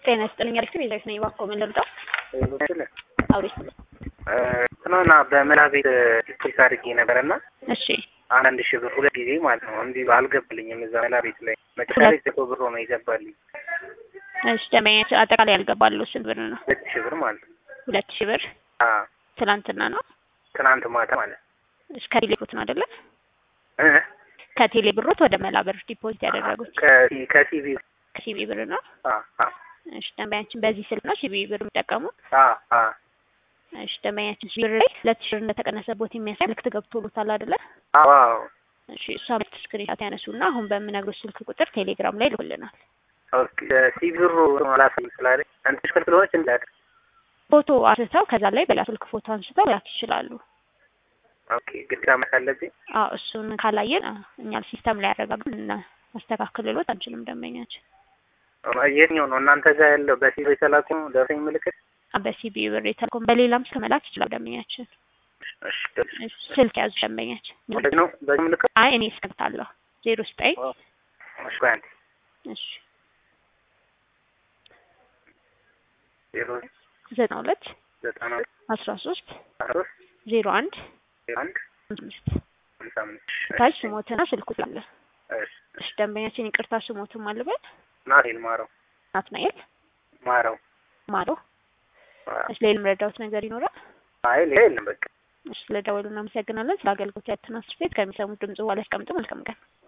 ጤና ይስጥልኝ። አሪፍ ቤዛዊት ነኝ። እባክዎ ምን ልርዳው? አውሪ። ትናንትና በመላ ቤት ዲፖዚት አድርጌ ነበረና እሺ አንዳንድ ሺህ ብር ሁለት ጊዜ ማለት ነው እንዲህ አልገባልኝም። እዛ መላ ቤት ላይ መጨረሻ ላይ ዘቶ ብር ነው የገባልኝ። እሺ ደንበኛችን አጠቃላይ ያልገባሉ ስንት ብር ነው? ሁለት ሺህ ብር ማለት ነው። ሁለት ሺህ ብር አዎ ትናንትና ነው። ትናንት ማታ ማለት እሺ ከቴሌ ብሮት ነው አይደለ? እ ከቴሌ ብሮት ወደ መላ ብር ዲፖዚት ያደረጉት ከሲ- ከሲቪ ከሲቢ ብር ነው። አ አ እሺ ደንበኛችን በዚህ ስልክ ነው ሲቢ ብር የሚጠቀሙት። አ አ እሺ ደንበኛችን ሲቢ ብር ላይ ሁለት ሺህ ብር እንደተቀነሰቦት የሚያሳይ ምልክት ገብቶሎታል አይደለ? አዎ እሺ እሷ ምልክት ስክሪንሻት ያነሱና አሁን በምነግሮት ስልክ ቁጥር ቴሌግራም ላይ ልኩልናል። ኦኬ ሲቪ ብሩ አላሳይ ስላለኝ አንተ ሽክል እንዳት ፎቶ አንስተው ከዛ ላይ በሌላ ስልክ ፎቶ አንስተው ላክ ይችላሉ። ኦኬ ግዴታ መሳለብኝ አዎ እሱን ካላየን አ፣ እኛ ሲስተም ላይ ያረጋግጥ እና ማስተካከልሎት አንችልም። ደንበኛችን የትኛው ነው እናንተ ጋር ያለው በሲቪ የተላኩ ደረሰኝ ምልክት? አ፣ በሲቢ ብር የተልኮም በሌላም ስልክ መላክ ይችላል። ደንበኛችን እሺ እሺ፣ ስልክ ያዙ ደንበኛችን። ወደ ነው በዚህ ምልክት አይ እኔ እስከምታለሁ ዜሮ ዘጠኝ እሺ ቆይ አንዴ እሺ ዜሮ ዘጠና ሁለት ዘጠና አስራ ሶስት ሶስት ዜሮ አንድ አንድ አምስት ሃምሳ አምስት ታች ስሞትና ስልኩ አለ። እሺ እሺ ደንበኛችን ይቅርታ ስሞትም አልበል ናቴል ማረው ናትናኤል ማረው ማሮ። እሺ ሌላም ረዳሁት ነገር ይኖራል? አይ ሌላ የለም በቃ እሺ ስለደወሉ እናመሰግናለን። ስለ አገልግሎት ያተናስር ቤት ከሚሰሙት ድምጽ በኋላ ያስቀምጡ። መልካም ቀን